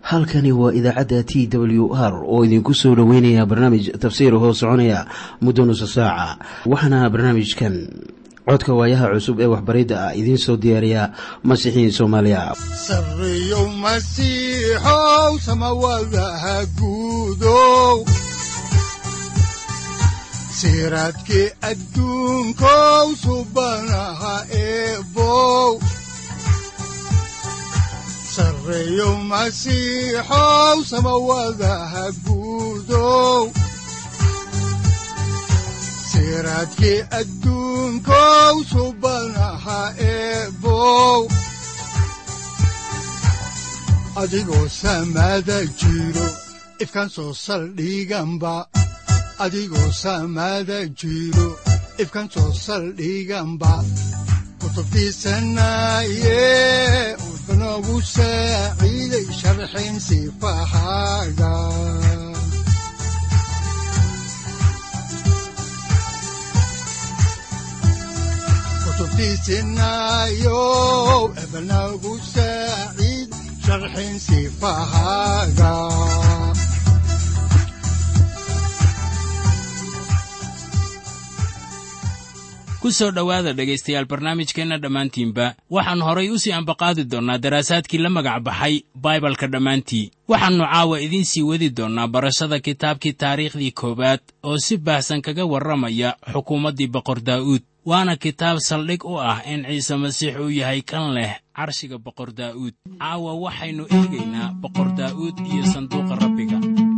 halkani waa idaacadda t w r oo idinku soo dhoweynaya barnaamij tafsiir hoo soconaya muddo nusa saaca waxaana barnaamijkan codka waayaha cusub ee waxbaridda ah idiin soo diyaariya masiixiin soomaaliya sareyow masiixow samawadaha guudow siraadkii adduunkow subanaha eebow sareyow masiixow samawadaha guudow siraadkii adduunkow subanaha eebow adigoo samada jiro ifkaan soo saldhiganba adigoo samada jiro ifkaan soo saldhiganba kutubtiisanaye udanogu saaciiday sharxin sifahaaga kutubtiisinayo ebanagu saaciid sharxin sifahaaga ku soo dhowaada dhegaystayaal barnaamijkeenna dhammaantiinba waxaan horay u sii ambaqaadi doonnaa daraasaadkii la magac baxay baibalka dhammaantii waxaannu caawa idiin sii wadi doonnaa barashada kitaabkii taariikhdii koowaad oo si baahsan kaga warramaya xukuumaddii boqor daa'uud waana kitaab saldhig u ah in ciise masiix uu yahay kan leh carshiga boqor daa'uud caawa waxaynu eegaynaa boqor daa'uud iyo sanduuqa rabbiga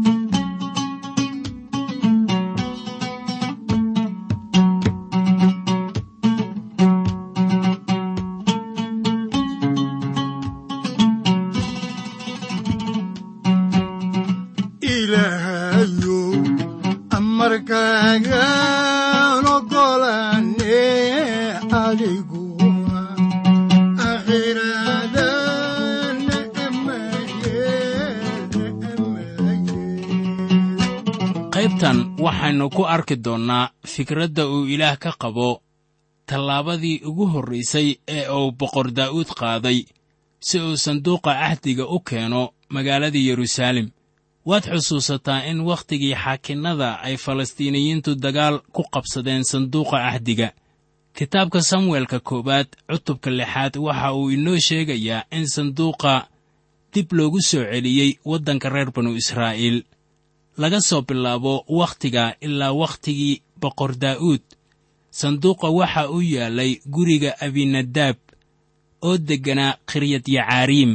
qaybtan waxaynu ku arki doonnaa fikradda uu ilaah ka qabo tallaabadii ugu horraysay ee uu boqor daa'uud qaaday si uu sanduuqa cahdiga u keeno magaaladii yeruusaalem waad xusuusataa in wakhtigii xaakinnada ay falastiiniyiintu dagaal ku qabsadeen sanduuqa cahdiga kitaabka samuelka koowaad cutubka lixaad waxa uu inoo sheegayaa in sanduuqa dib loogu soo celiyey waddanka reer banu israa'iil laga soo bilaabo wakhtiga ilaa wakhtigii boqor daa'uud sanduuqa waxa uu yaallay guriga abinadaab oo degganaa khiryadyacaariim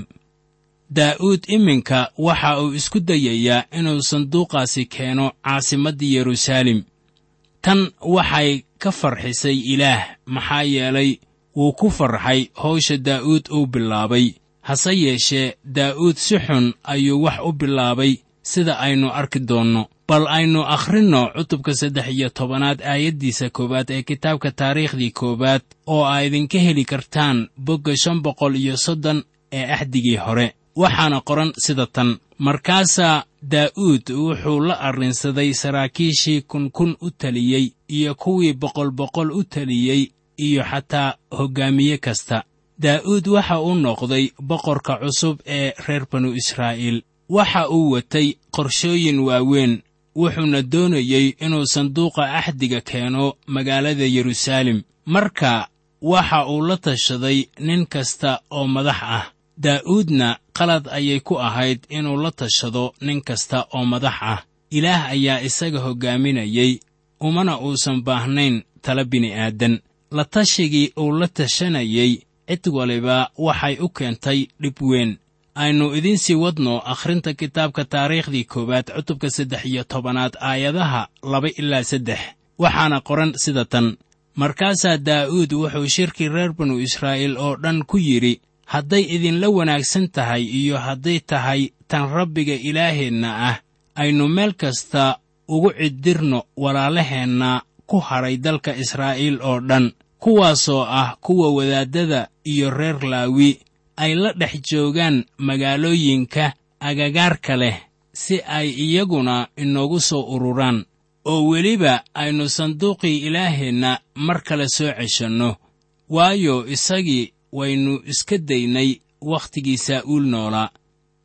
daa'uud iminka waxa uu isku dayayaa inuu sanduuqaasi keeno caasimaddii yeruusaalem tan waxay ka farxisay ilaah maxaa yeelay wuu ku farxay hawsha daa'uud uu bilaabay hase yeeshee daa'uud si xun ayuu wax u bilaabay sida aynu arki doonno bal aynu akhrinno cutubka saddex iyo tobanaad aayaddiisa koowaad ee kitaabka taariikhdii koowaad oo aa idinka heli kartaan bogga shan boqol iyo soddon ee axdigii hore waxaana qoran sida tan markaasaa daa'uud wuxuu la arrinsaday saraakiishii kunkun u taliyey iyo kuwii boqol boqol u taliyey iyo xataa hoggaamiye kasta daa'uud waxa uu noqday boqorka cusub ee reer banu israa'iil waxa uu watay qorshooyin waaweyn wuxuuna doonayey inuu sanduuqa axdiga keeno magaalada yeruusaalem marka waxa uu la tashaday nin kasta oo madax ah daa'uudna qalad ayay ku ahayd inuu la tashado nin kasta oo madax ah ilaah ayaa isaga hoggaaminayey umana uusan baahnayn tala bini'aadan la tashigii uu la tashanayey cid waliba waxay u keentay dhib weyn aynu idiin sii wadno akhrinta kitaabka taariikhdii koowaad cutubka saddex iyo tobanaad aayadaha laba ilaa saddex waxaana qoran sida tan markaasaa daa'uud wuxuu shirkii reer banu israa'iil oo dhan ku yidhi hadday idinla wanaagsan tahay iyo hadday tahay tan rabbiga ilaaheenna ah aynu meel kasta ugu ciddirno walaalaheenna ku hadhay dalka israa'iil oo dhan kuwaasoo ah kuwa wadaaddada iyo reer laawi ay la dhex joogaan magaalooyinka agagaarka leh si ay iyaguna inoogu soo ururaan oo weliba aynu sanduuqii ilaaheenna mar kale soo ceshanno waayo isagii waynu iska daynay wakhtigii saa'uul noolaa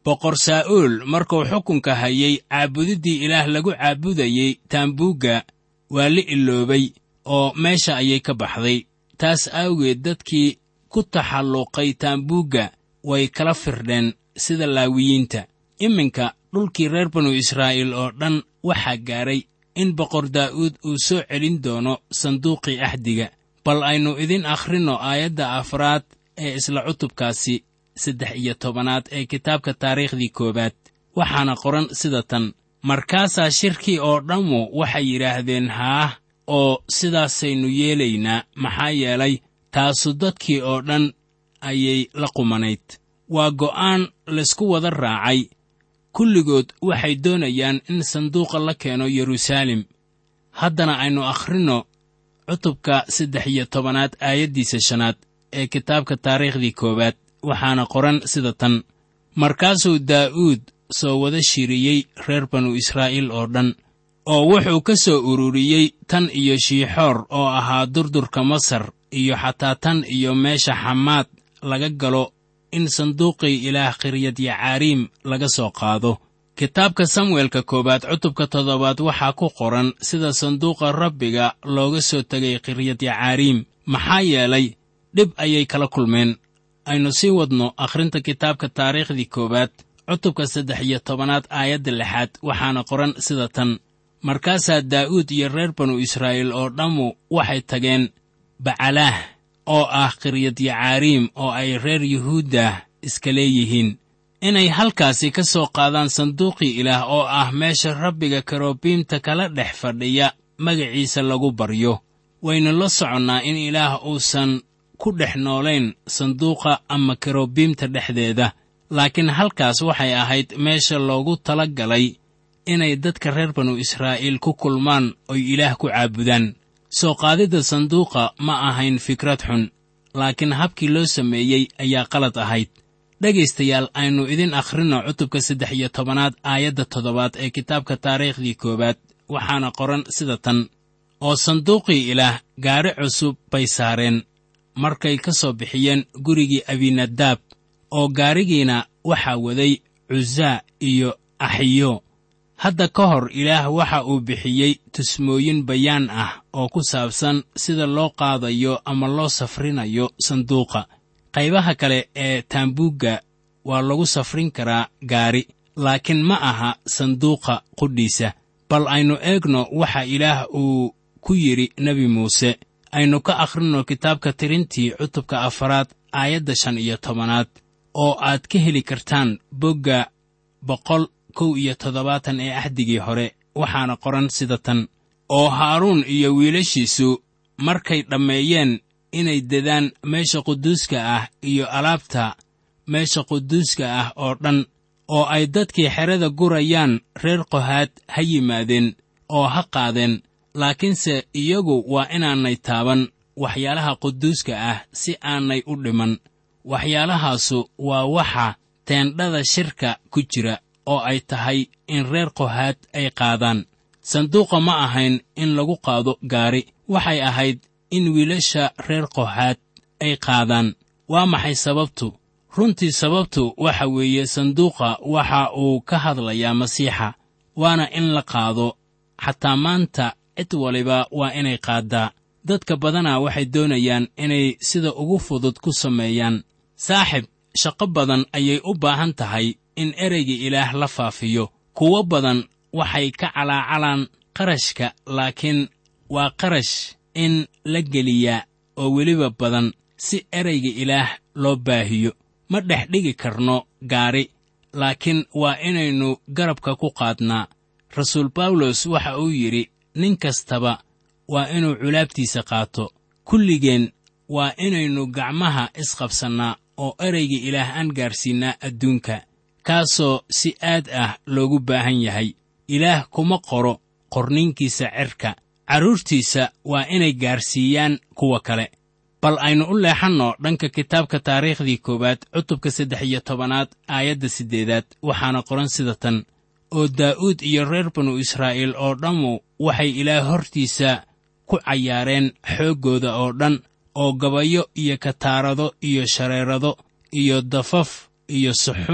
boqor saa'uul markuu xukunka hayay caabudiddii ilaah lagu caabudayey taambuugga waa la iloobay oo meesha ayay ka baxday taas awgeed dadkii ku taxalluqay taambuugga way kala firdheen sida laawiyiinta iminka dhulkii reer banu israa'iil oo dhan waxaa gaadhay in boqor daa'uud uu soo celin doono sanduuqii axdiga bal aynu idin akhrinno aayadda afraad ee isla cutubkaasi saddex iyo tobanaad ee kitaabka taariikhdii koowaad waxaana qoran sida tan markaasaa shirkii oo dhammu waxay yidhaahdeen haah oo sidaasaynu yeelaynaa maxaa yeelay taasu dadkii oo dhan ayay la qumanayd waa go'aan laysku wada raacay kulligood waxay doonayaan in sanduuqa la keeno yeruusaalem haddana aynu akhrinno cutubka saddex iyo tobanaad aayaddiisa shanaad ee kitaabka taariikhdii koowaad waxaana qoran sida tan markaasuu daa'uud soo wada shiriyey reer banu israa'iil oo dhan oo wuxuu ka soo ururiyey tan iyo shiixoor oo ahaa durdurka masar iyo xataa tan iyo meesha xamaad laga galo in sanduuqii ilaah qiryadyacaariim laga soo qaado kitaabka samuelka koowaad cutubka toddobaad waxaa ku qoran sida sanduuqa rabbiga looga soo tegay qiryadyacaariim maxaa yeelay dhib ayay kala kulmeen aynu sii wadno akhrinta kitaabka taariikhdii koowaad cutubka saddex iyo tobanaad aayadda lixaad waxaana qoran sida tan markaasaa daa'uud iyo reer banu israa'iil oo dhammu waxay tageen bacalaah oo ah qiryadyacaariim oo ay reer yuhuuddah iska leeyihiin inay halkaasi ka soo qaadaan sanduuqii ilaah oo ah meesha rabbiga karobiimta kala dhex fadhiya magaciisa lagu baryo waynu la soconnaa in ilaah uusan ku dhex noolayn sanduuqa ama karobiimta dhexdeeda laakiin halkaas waxay ahayd meesha loogu tala galay inay dadka reer banu israa'iil ku kulmaan oy ilaah ku caabudaan soo qaadidda sanduuqa ma ahayn fikrad xun laakiin habkii loo sameeyey ayaa qalad ahayd dhegaystayaal aynu idin akhrinno cutubka saddex iyo tobanaad aayadda toddobaad ee kitaabka taariikhdii koowaad waxaana qoran sida tan oo sanduuqii ilaah gaari cusub bay saareen markay ka soo bixiyeen gurigii abinadaab oo gaarigiina waxaa waday cuzaa iyo axiyo hadda ka hor ilaah waxa uu bixiyey tusmooyin bayaan ah oo ku saabsan sida loo qaadayo ama loo safrinayo sanduuqa qaybaha kale ee taambuugga waa lagu safrin karaa gaari laakiin ma aha sanduuqa qudhiisa bal aynu eegno waxa ilaah uu ku yidhi nebi muuse aynu ka akhrinno kitaabka tirintii cutubka afaraad aayadda shan iyo tobanaad oo aad ka heli kartaan bogga boqol kow iyo toddobaatan ee axdigii hore waxaana qoran sida tan oo haaruun iyo wiilashiisu markay dhammeeyeen inay dedaan meesha quduuska ah iyo alaabta meesha quduuska ah oo dhan oo ay dadkii xerada gurayaan reer qohaad ha yimaadeen oo ha qaadeen laakiinse iyagu waa inaanay taaban waxyaalaha quduuska ah si aanay u dhiman waxyaalahaasu waa waxa teendhada shirka ku jira oo ay tahay in reer qohaad ay qaadaan sanduuqa ma ahayn in lagu qaado gaari waxay ahayd in wiilasha reer qohaad ay qaadaan waa maxay sababtu runtii sababtu waxa weeye sanduuqa waxa uu ka hadlayaa masiixa waana in la qaado xataa maanta cid waliba waa inay qaaddaa dadka badanaa waxay doonayaan inay sida ugu fudud ku sameeyaan saaxib shaqo badan ayay u baahan tahay in ereyga ilaah la faafiyo kuwo badan waxay ka calaacalaan qarashka laakiin waa qarash in la geliyaa oo weliba badan si ereyga ilaah loo baahiyo ma dhex dhigi karno gaari laakiin waa inaynu garabka ku qaadnaa rasuul bawlos waxa uu yidhi nin kastaba waa inuu culaabtiisa qaato kulligeen waa inaynu gacmaha isqabsannaa oo ereyga ilaah aan gaarsiinnaa adduunka kaasoo si aad ah loogu baahan yahay ilaah kuma qoro qorninkiisa cerka carruurtiisa waa inay gaarsiiyaan kuwa kale bal aynu u leexanno dhanka kitaabka taariikhdii koowaad cutubka saddex iyo tobanaad aayadda siddeedaad waxaana qoran sida tan oo daa'uud iyo reer banu israa'iil oo dhammu waxay ilaah hortiisa ku cayaareen xooggooda oo dhan oo gabayo iyo kataarado iyo shareerado iyo dafaf iyo suxuun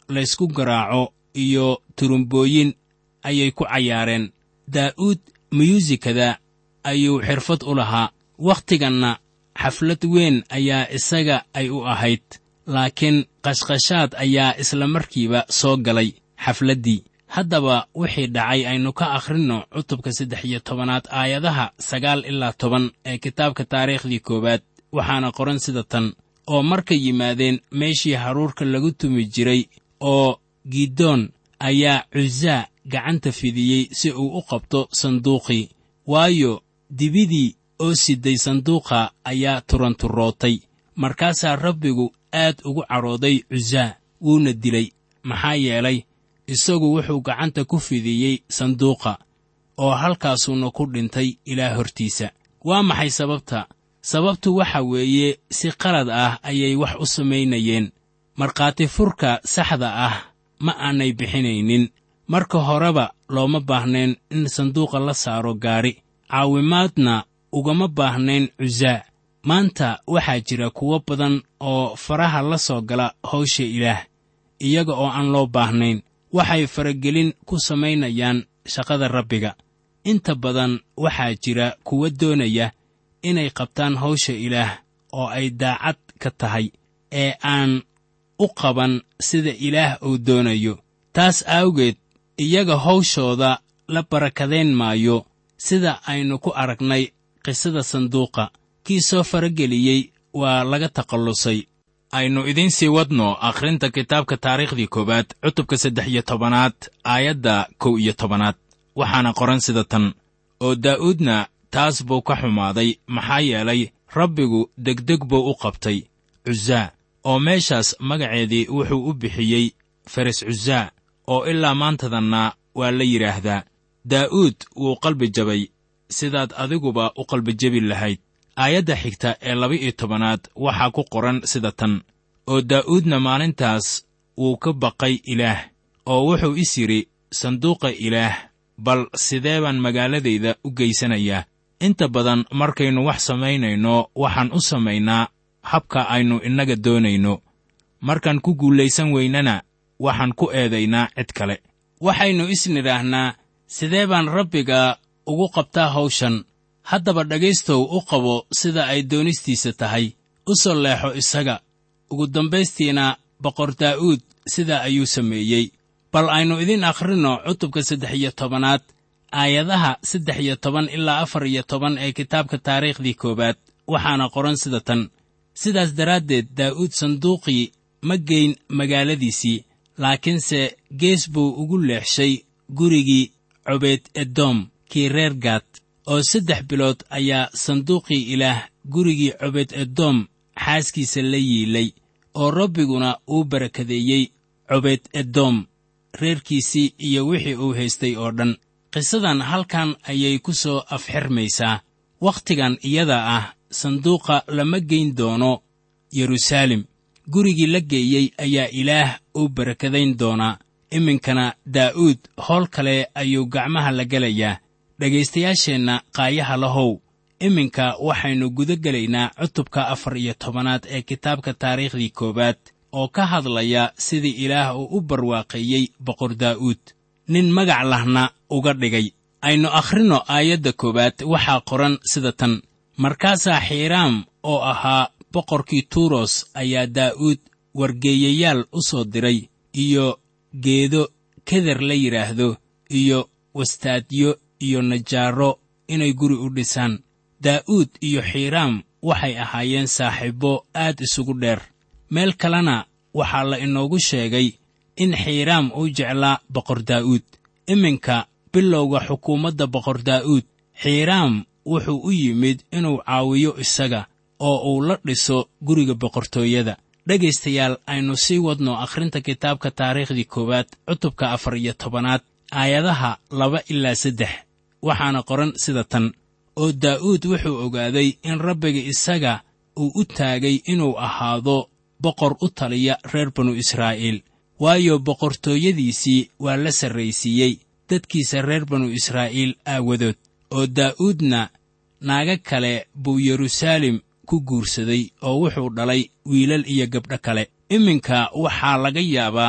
laysku garaaco iyo turumbooyin ayay ku cayaareen daa'uud muyuusikada ayuu xirfad u lahaa wakhtiganna xaflad weyn ayaa isaga ay u ahayd laakiin qashqashaad ayaa isla markiiba soo galay xafladdii haddaba wixii dhacay aynu ka akhrinno cutubka saddex iyo tobanaad aayadaha sagaal ilaa toban ee kitaabka taariikhdii koowaad waxaana qoran sida tan oo markay yimaadeen meeshii haruurka lagu tumi jiray oo gidoon ayaa cuzaa gacanta fidiyey si uu u qabto sanduuqii waayo dibidii oo siday sanduuqa ayaa turanturootay markaasaa rabbigu aad ugu cadhooday cuzaa wuuna dilay maxaa yeelay isagu wuxuu gacanta ku fidiyey sanduuqa oo halkaasuuna ku dhintay ilaa hortiisa waa maxay sababta sababtu waxa weeye si qalad ah ayay wax u samaynayeen markhaati furka saxda ah ma aanay bixinaynin marka horeba looma baahnayn in sanduuqa la saaro gaadhi caawimaadna ugama baahnayn cuzaa maanta waxaa jira kuwo badan oo faraha la soo gala hawsha ilaah iyaga oo aan loo baahnayn waxay faragelin ku samaynayaan shaqada rabbiga inta badan waxaa jira kuwa doonaya inay qabtaan hawsha ilaah oo ay daacad ka tahay ee aan u qaban sida ilaah uu doonayo taas awgeed iyaga hawshooda la barakadayn maayo sida aynu ku aragnay qisada sanduuqa kii soo farageliyey waa laga takhallusay aynu idiin sii wadno akhrinta kitaabka taariikhdii koowaad cutubka saddex iyo tobanaad aayadda kow iyo tobanaad waxaana qoran sida tan oo daa'uudna taas buu ka xumaaday maxaa yeelay rabbigu degdeg buu u qabtay cuzaa oo meeshaas magaceedii wuxuu u bixiyey feres cuzaa oo ilaa maantadanna waa la yidhaahdaa daa'uud wuu qalbi jabay sidaad adiguba u qalbijabi lahayd aayadda xigta ee laba-iyo tobanaad waxaa ku qoran sida tan oo daa'uudna maalintaas wuu ka baqay ilaah oo wuxuu is yidhi sanduuqa ilaah bal sidee baan magaaladayda u geysanayaa inta badan markaynu wax samaynayno waxaan u samaynaa habka aynu innaga doonayno markaan ku guulaysan weynana waxaan ku eedaynaa cid kale waxaynu isnidhaahnaa sidee baan rabbiga ugu qabtaa hawshan haddaba dhegaystow u qabo sida ay doonistiisa tahay u soo leexo isaga ugu dambaystiina boqor daa'uud sidaa ayuu sameeyey bal aynu idiin akhrinno cutubka saddex iyo tobanaad aayadaha saddex iyo toban ilaa afar iyo toban ee kitaabka taariikhdii koowaad waxaana qoran sida tan sidaas daraaddeed daa'uud sanduuqii ma geyn magaaladiisii laakiinse gees buu ugu leexshay gurigii cobeed edoom kii reer gaad oo saddex bilood ayaa sanduuqii ilaah gurigii cobeed edoom xaaskiisa la yiilay oo rabbiguna uu barakadeeyey cobeed edoom reerkiisii iyo wixii uu haystay oo dhan qisadan halkan ayay ku soo afxirmaysaa wakhtigan iyada ah sanduuqa lama geyn doono yeruusaalem gurigii la geeyey ayaa ilaah uu barakadayn doonaa iminkana daa'uud howl kale ayuu gacmaha la gelayaa dhegaystayaasheenna qaayaha lahow iminka waxaynu guda gelaynaa cutubka afar iyo tobanaad ee kitaabka taariikhdii koowaad oo ka hadlaya sidii ilaah uu u barwaaqeeyey boqor daa'uud nin magac lahna uga dhigay aynu akhrinno aayadda koowaad waxaa qoran sida tan markaasaa xiiraam oo ahaa boqorkii tuuros ayaa daa'uud wargeeyayaal u soo diray iyo geedo keder la yidhaahdo iyo wastaadyo iyo najaaro inay guri u dhisaan daa'uud iyo xiiraam waxay ahaayeen saaxiibbo aad isugu dheer meel kalena waxaa la inoogu sheegay in xiiraam uu jeclaa boqor daa'uud iminka bilowga xukuumadda boqor daa'uud xiiraam wuxuu u yimid inuu caawiyo isaga oo uu la dhiso guriga boqortooyada dhegaystayaal aynu sii wadno akhrinta kitaabka taariikhdii koowaad cutubka afar iyo tobanaad aayadaha laba ilaa saddex waxaana qoran sida tan oo daa'uud wuxuu ogaaday in rabbiga isaga uu u taagay inuu ahaado boqor u taliya reer banu israa'iil waayo boqortooyadiisii waa la sarraysiiyey dadkiisa reer banu israa'iil aawadood oo daa'uudna naaga kale buu yeruusaalem ku guursaday oo wuxuu dhalay wiilal iyo gabdho kale iminka waxaa laga yaabaa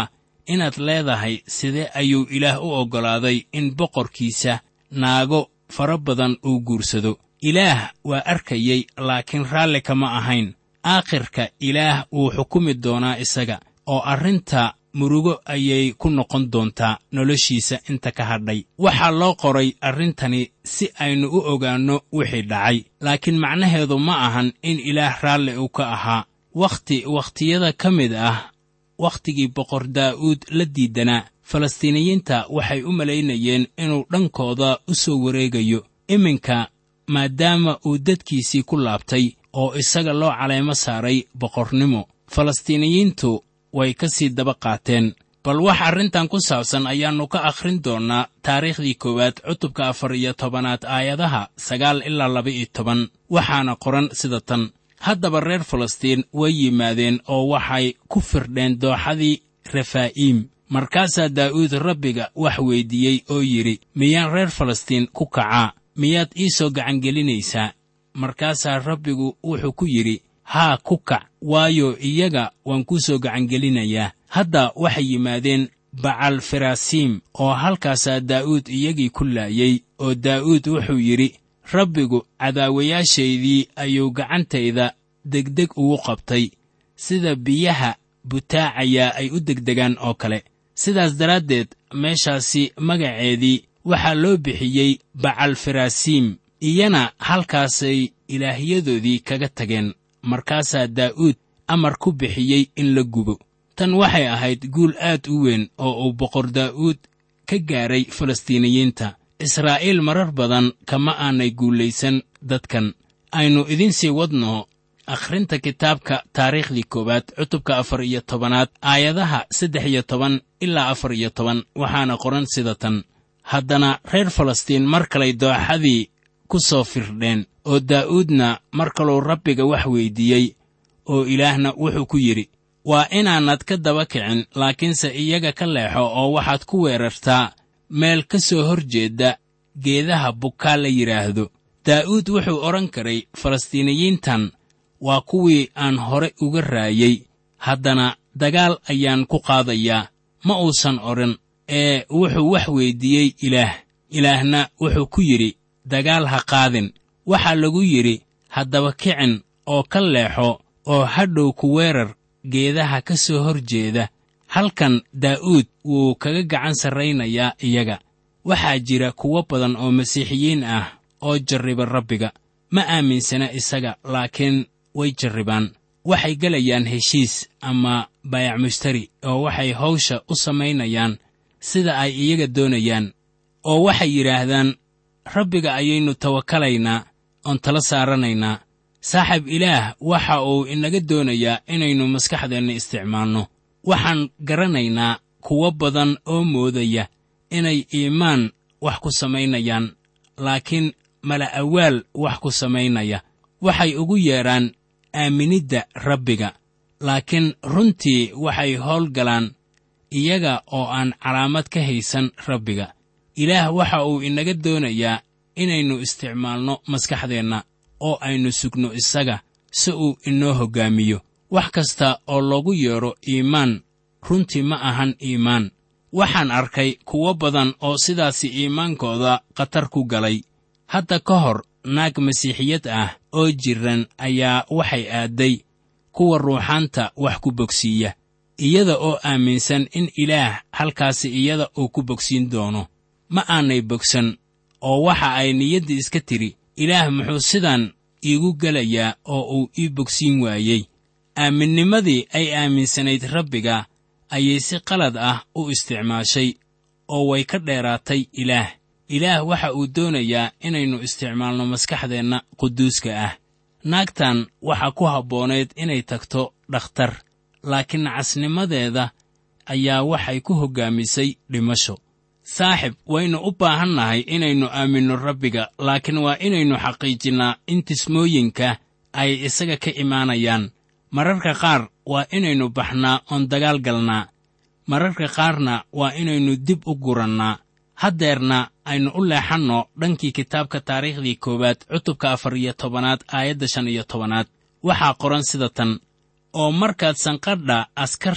inaad leedahay sidee ayuu ilaah u oggolaaday in boqorkiisa naago fara badan uu guursado ilaah waa arkayey laakiin raalli kama ahayn aakhirka ilaah wuu xukumi doonaa isaga oo arrinta murugo ayay ku noqon doontaa noloshiisa inta ka hadhay waxaa loo qoray arrintani si aynu u ogaanno wixii dhacay laakiin macnaheedu ma ahan in ilaah raalli uu ka ahaa wakhti wakhtiyada ka mid ah wakhtigii boqor daa'uud la diidanaa falastiiniyiinta waxay u malaynayeen inuu dhankooda u soo wareegayo iminka maadaama uu dadkiisii ku laabtay oo isaga loo caleemo saaray boqornimo falastiiniyiintu way ka sii daba qaateen bal wax arrintan ku saabsan ayaannu ka akhrin doonnaa taariikhdii koowaad cutubka afar iyo tobanaad aayadaha sagaal ilaa laba-iyo toban waxaana qoran sida tan haddaba reer falastiin way yimaadeen oo waxay ku firdheen dooxadii refaa'iim markaasaa daa'uud rabbiga wax weyddiiyey oo yidhi miyaan reer falastiin ku kacaa miyaad ii soo gacangelinaysaa markaasaa rabbigu wuxuu ku yidhi haa ku kac waayo iyaga waan kuu soo gacangelinayaa hadda waxay yimaadeen bacal ferasiim oo halkaasaa daa'uud iyagii ku laayey oo daa'uud wuxuu yidhi rabbigu cadaawayaashaydii ayuu gacantayda degdeg ugu qabtay sida biyaha butaacayaa ay u degdegaan oo kale sidaas daraaddeed meeshaasi magaceedii waxaa loo bixiyey bacal ferasiim iyana halkaasay ilaahyadoodii kaga tageen markaasaa daa'uud amar ku bixiyey in la gubo tan waxay ahayd guul aad u weyn oo uu boqor daa'uud ka gaaray falastiiniyiinta israa'iil marar badan kama aanay guulaysan dadkan aynu idiin sii wadno akhrinta kitaabka taariikhdii koowaad cutubka afar iyo tobanaad aayadaha saddex iyo toban ilaa afar iyo toban waxaana qoran sida tan haddana reer falastiin mar kalay dooxadii ku soo firdheen oo daa'uudna mar kaluu rabbiga wax weyddiiyey oo ilaahna wuxuu ku yidhi waa inaanad ka daba kicin laakiinse iyaga ka leexo oo waxaad ku weerartaa meel ka soo hor jeedda geedaha bukaa la yidhaahdo daa'uud wuxuu odhan karay falastiiniyiintan waa kuwii aan hore uga raayey haddana dagaal ayaan ku qaadayaa ma uusan odhan ee wuxuu wax weyddiiyey ilaah ilaahna wuxuu ku yidhi dagaal ha qaadin waxaa lagu yidhi haddaba kicin oo ka leexo oo hadhow ku weerar geedaha ka soo hor jeeda halkan daa'uud wuu kaga gacan sarraynayaa iyaga waxaa jira kuwo badan oo masiixiyiin ah oo jarriba rabbiga ma aaminsana isaga laakiin way jarribaan waxay gelayaan heshiis ama baayac mushtari oo waxay hawsha u samaynayaan sida ay iyaga doonayaan oo waxay yidhaahdaan rabbiga ayaynu tawakalaynaa oon tala saaranaynaa saaxib ilaah waxa uu inaga doonayaa inaynu maskaxdeenna isticmaalno waxaan garanaynaa kuwo badan oo moodaya inay iimaan wax ku samaynayaan laakiin mala awaal wax ku samaynaya waxay ugu yeedhaan aaminidda rabbiga laakiin runtii waxay howlgalaan iyaga oo aan calaamad ka haysan rabbiga ilaah waxa uu inaga doonayaa inaynu isticmaalno maskaxdeenna oo aynu sugno isaga si uu inoo hoggaamiyo wax kasta oo loogu yeedho iimaan runtii ma ahan iimaan waxaan arkay kuwo badan oo sidaasi iimaankooda khatar ku galay hadda ka hor naag masiixiyad ah oo jirran ayaa waxay aadday kuwa ruuxaanta wax ku bogsiiya iyada oo aaminsan in ilaah halkaasi iyada uu ku bogsiin doono ma aanay bogsan oo waxa ay niyadda iska tidhi ilaah muxuu sidan iigu gelayaa oo uu ii bogsiin waayey aaminnimadii ay aaminsanayd rabbiga ayay si qalad ah u isticmaashay oo way ka dheeraatay ilaah ilaah waxa uu doonayaa inaynu isticmaalno maskaxdeenna quduuska ah naagtan waxaa ku habboonayd inay tagto dhakhtar laakiin casnimadeeda ayaa waxay ku hoggaamisay dhimasho saaxib waynu u baahannahay inaynu aaminno rabbiga laakiin waa inaynu xaqiijinnaa in tismooyinka ay isaga ka imaanayaan mararka qaar waa inaynu baxnaa oon dagaal galnaa mararka qaarna waa inaynu dib u gurannaa haddeerna aynu u leexanno dhankii kitaabka taariikhdii koowaad cutubka afar iyo tobanaad aayadda shan iyo tobanaad waxaa qoran sida tan oo markaad sanqadha askarta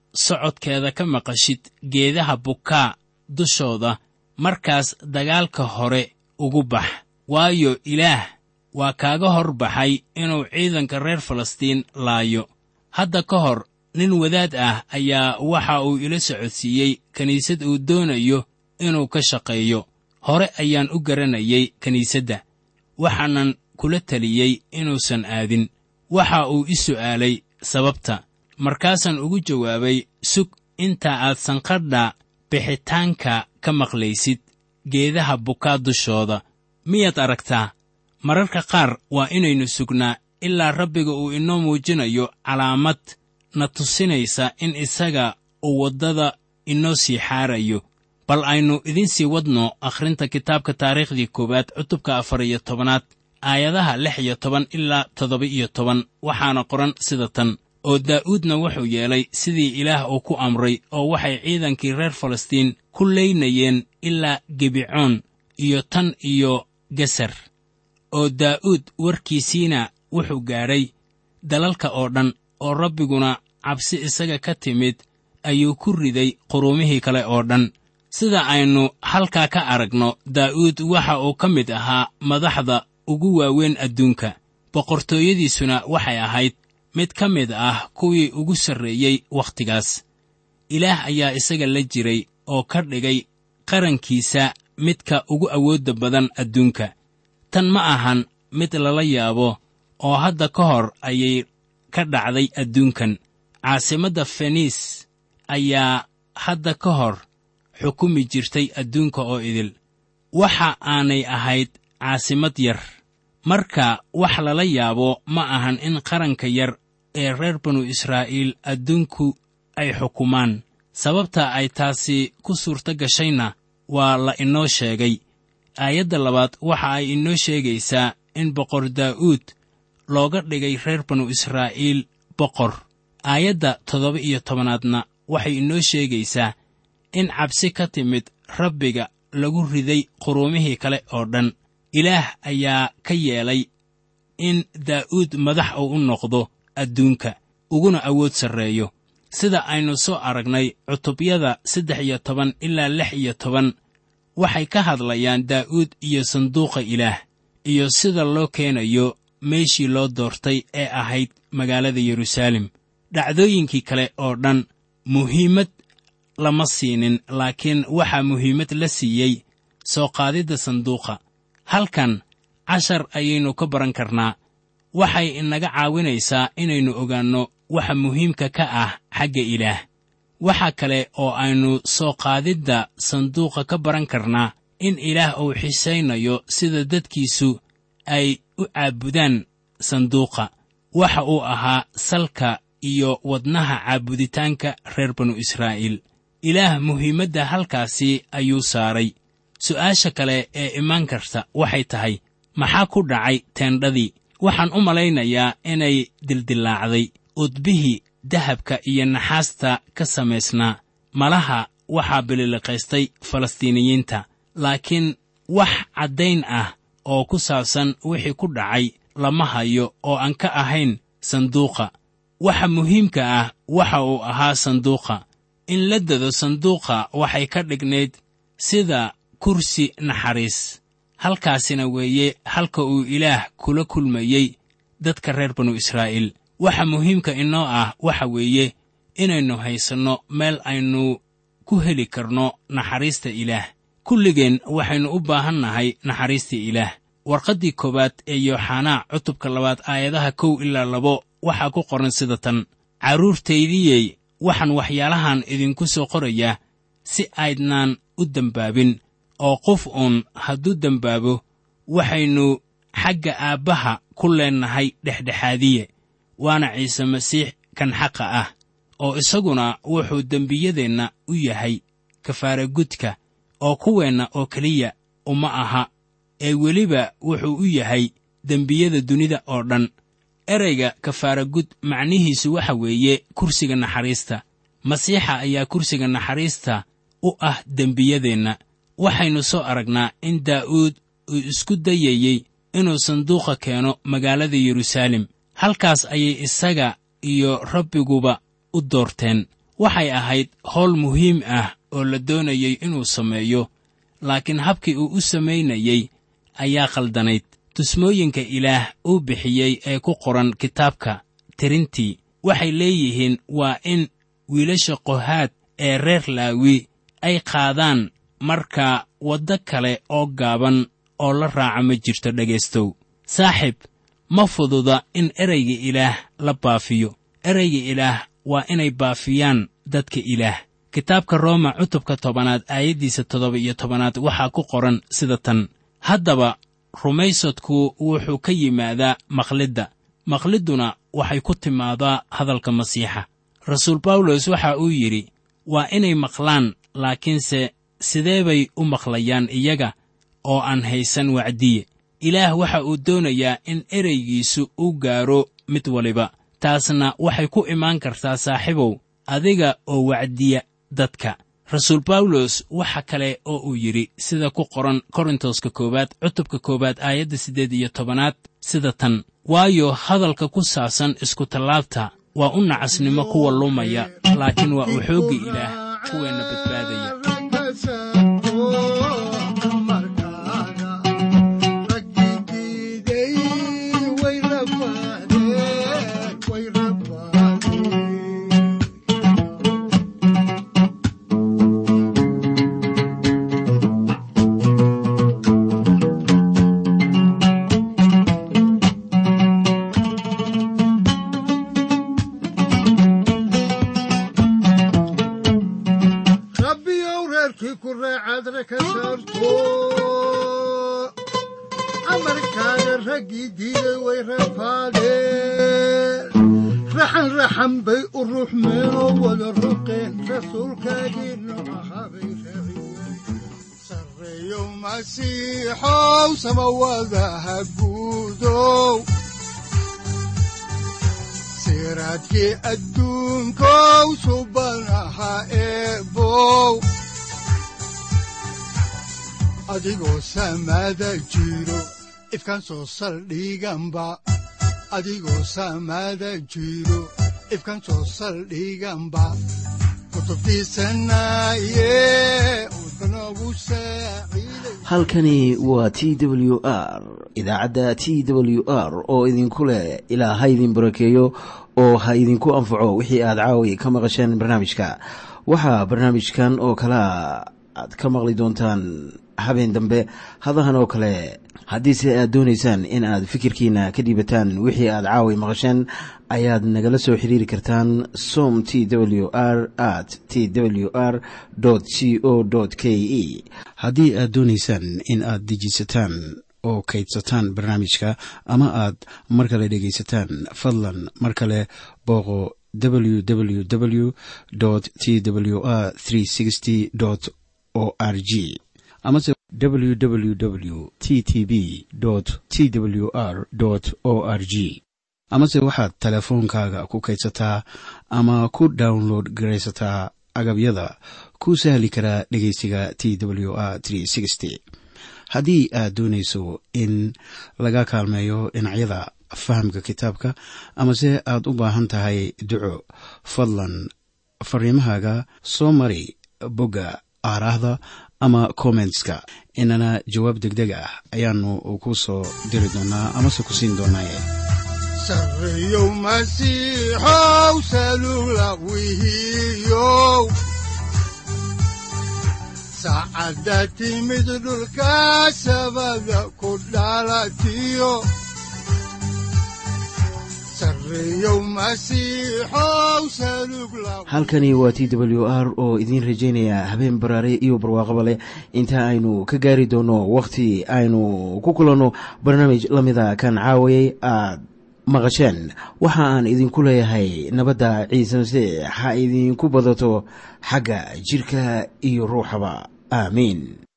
socodkeeda ka maqashid geedaha bukaa dushooda markaas dagaalka hore ugu bax waayo ilaah waa kaaga hor baxay inuu ciidanka reer falastiin laayo hadda ka hor nin wadaad ah ayaa waxa uu ila socodsiiyey kiniisad uu doonayo inuu ka shaqeeyo hore ayaan u garanayay kiniisadda waxaanan kula teliyey inuusan aadin waxa uu i su'aalay sababta markaasaan ugu jawaabay sug inta aad sanqadha bixitaanka ka maqlaysid geedaha bukaa dushooda miyaad aragtaa mararka qaar waa inaynu sugnaa ilaa rabbiga uu inoo muujinayo calaamad na tusinaysa in isaga uu waddada inoo sii xaarayo bal aynu idiin sii wadno akhrinta kitaabka taariikhdii koowaad cutubka afar iyo tobanaad aayadaha lix iyo toban ilaa toddoba iyo toban waxaana qoran sida tan oo daa'uudna wuxuu yeelay sidii ilaah uu ku amray oo waxay ciidankii reer falastiin ku leynayeen ilaa gebicoon iyo tan iyo gesar oo daa'uud warkiisiina wuxuu gaadhay dalalka oo dhan oo rabbiguna cabsi isaga ka timid ayuu ku riday quruumihii kale oo dhan sida aynu halkaa ka aragno daa'uud waxa uu ka mid ahaa madaxda ugu waaweyn adduunka boqortooyadiisuna waxay ahayd mid ka mid ah kuwii ugu sarreeyey wakhtigaas ilaah ayaa isaga la jiray oo ka dhigay qarankiisa midka ugu awoodda badan adduunka tan ma ahan mid lala yaabo oo hadda ka hor ayay ka dhacday adduunkan caasimadda feniis ayaa hadda ka hor xukumi jirtay adduunka oo idil waxa aanay ahayd caasimad yar marka wax lala yaabo ma ahan in qaranka yar ee reer banu israa'iil adduunku ay xukumaan sababta ay taasi ku suurto gashayna waa la inoo sheegay aayadda labaad waxa ay inoo sheegaysaa in boqor daa'uud looga dhigay reer banu israa'iil boqor aayadda toddoba iyo tobanaadna waxay inoo sheegaysaa in cabsi ka timid rabbiga lagu riday quruumihii kale oo dhan ilaah ayaa ka yeelay in daa'uud madax uu u noqdo adduunka uguna awood sarreeyo sida aynu soo aragnay cutubyada saddex iyo toban ilaa lix iyo toban waxay ka hadlayaan daa'uud iyo sanduuqa ilaah iyo sida loo keenayo meeshii loo doortay ee ahayd magaalada yeruusaalem dhacdooyinkii kale oo dhan muhiimad lama siinin laakiin waxaa muhiimad la siiyey soo qaadidda sanduuqa halkan cashar ayaynu ka baran karnaa waxay inaga caawinaysaa inaynu ogaanno waxa muhiimka ka ah xagga ilaah waxa kale oo aynu soo qaadidda sanduuqa ka baran karnaa in ilaah uu xisaynayo sida dadkiisu ay u caabudaan sanduuqa waxa uu ahaa salka iyo wadnaha caabuditaanka reer banu israa'iil ilaah muhiimadda halkaasi ayuu saaray su'aasha kale ee imaan karta waxay tahay maxaa ku dhacay teendhadii waxaan u malaynayaa inay dildillaacday udbihii dahabka iyo naxaasta ka samaysnaa malaha waxaa bililiqaystay falastiiniyiinta laakiin wax caddayn ah oo ku saabsan wixii ku dhacay lama hayo oo aan ka ahayn sanduuqa waxa muhiimka ah waxa uu ahaa sanduuqa in la dado sanduuqa waxay ka dhignayd sida kursi naxariis halkaasina weeye halka uu ilaah kula kulmayey dadka reer banu israa'iil waxa muhiimka inoo ah waxa weeye inaynu haysanno meel aynu ku heli karno naxariista ilaah kulligeen waxaynu u baahan nahay naxariista ilaah warqaddii koowaad ee yooxanaa cutubka labaad aayadaha kow ilaa labo waxaa ku qoran sida tan carruurtaydiyey waxaan waxyaalahan idinku soo qorayaa si aydnaan u dembaabin oo qof uun hadduu dembaabo waxaynu xagga aabbaha ku leennahay dhexdhexaadiye waana ciise masiix kan xaqa ah oo isaguna wuxuu dembiyadeenna u yahay kafaaragudka oo kuweenna oo keliya uma aha ee weliba wuxuu u yahay dembiyada dunida oo dhan ereyga kafaaragud macnihiisu waxa weeye kursiga naxariista masiixa ayaa kursiga naxariista u ah dembiyadeenna waxaynu soo aragnaa in daa'uud uu isku dayayey inuu sanduuqa keeno magaalada yeruusaalem halkaas ayay isaga iyo rabbiguba u doorteen waxay ahayd howl muhiim ah oo la doonayey inuu sameeyo laakiin habkii uu u samaynayey ayaa khaldanayd tusmooyinka ilaah uu bixiyey ee ku qoran kitaabka tirintii waxay leeyihiin waa in wiilasha qohaad ee reer laawi ay qaadaan marka waddo kale oo gaaban oo la raaca ma jirto dhegaystow saaxiib ma fududa in ereyga ilaah la baafiyo ereyga ilaah waa inay baafiyaan dadka ilaah kitaabka rooma cutubka tobanaad aayaddiisa toddoba iyo tobanaad waxaa ku qoran sida tan haddaba rumaysadku wuxuu ka yimaadaa maqlidda maqlidduna waxay ku timaadaa hadalka masiixa rasuul bawlos waxa uu yidhi waa inay maqlaan laakiinse sidee bay u maqlayaan iyaga oo aan haysan wacdiye ilaah waxa uu doonayaa in ereygiisu u gaaro mid waliba taasna waxay ku imaan kartaa saaxiibow adiga oo wacdiya dadka rasuul bawlos waxa kale oo uu yidhi sida ku qoran korintoska koowaad cutubka koowaad aayadda siddeed iyo tobanaad sida tan waayo hadalka ku saabsan iskutallaabta waa u nacasnimo kuwa lumaya laakiin waa uu xoogga ilaah kuweenna badbaadaya rabbiyow reerkii ku reecadre ka saarto amarkaaga raggii diiday way rafaadeen raxan raxan bay u ruxmeenoo wada ruqeen rasuulkaagii noocahabay raaciyeen sarreeyow masiixow samawadaha guudow siraadkii adduunkow subanaha eebow adigoo samada jiro ifkan soo saldhiganba adigoo samada jiro ifkan soo saldhiganba kutubtiisanaye udbanogu saaciiday halkani waa t w r idaacadda t w r oo idinku leh ilaa ha idin barakeeyo oo ha idinku anfaco wixii aad caawi ka maqasheen barnaamijka waxaa barnaamijkan oo kalea aad ka maqli doontaan habeen dambe hadahan oo kale haddiise aad doonaysaan in aad fikirkiina ka dhiibataan wixii aad caawi maqasheen ayaad nagala soo xiriiri kartaan som t w r at t w r c o k e haddii aad doonaysaan in aad dejiisataan oo kaydsataan barnaamijka ama aad mar kale dhegaysataan fadlan mar kale booqo www t w r o r g amase www t t b t w r o r g amase waxaad teleefoonkaaga ku kaydsataa ama ku download garaysataa agabyada ku sahli karaa dhegeysiga t w r haddii aad doonayso in laga kaalmeeyo dhinacyada fahamka kitaabka amase aad u baahan tahay duco fadlan fariimahaaga soo mari bogga aaraahda ama kommentska inana jawaab degdeg ah ayaanu ku soo diri doonaa amase ku siin doonaaye sarreeyow masiixow salula wihiyow saacadda timid dhulka sabada ku dhalatiyo sarreeyow masiixow salug la halkani waa t w r oo idiin rajaynaya habeen baraare iyo barwaaqaba leh inta aynu ka gaari doono wakhti aynu ku kulanno barnaamij la mida kan caawayay aad maqasheen waxa aan idinku leeyahay nabadda ciise masiix ha idinku badato xagga jidhka iyo ruuxaba aamiin